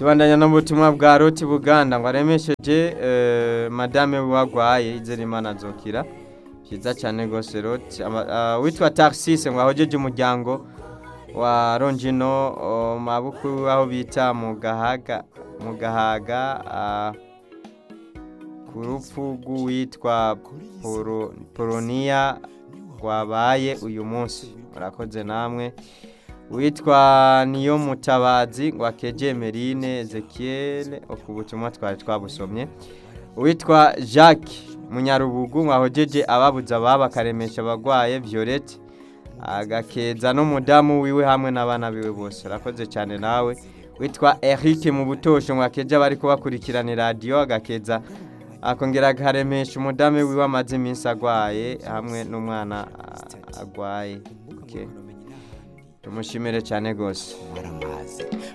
tubandanya n'ubutumwa bwa roti buganda ngo aremesheje eh, madame wagwaye izerimana azokira byiza cyane rwose roti Ama- ah, witwa taxis ngo ahojeje umuryango wa ronjino oh, mabuku aho bita mu gahaga mu gahaga ah, ku rupfu rw'uwitwa Poro- poroniya rwabaye uyu munsi murakoze namwe witwa niyo mutabazi ngo akeje merine ezekiel ku butumwa twari twabusomye uwitwa jacques munyarubugu ngo ahogeje ababuze ababo akaremesha abagwaye violette agakeza n'umudamu wiwe hamwe n'abana biwe bose urakoze cyane nawe witwa eric mu butosho ngo akeje abari kubakurikirana radiyo agakeza akongera akaremesha umudamu wiwe amaze iminsi agwaye hamwe n'umwana ah, agwaye okay. tumushimire cyane rwose waramaze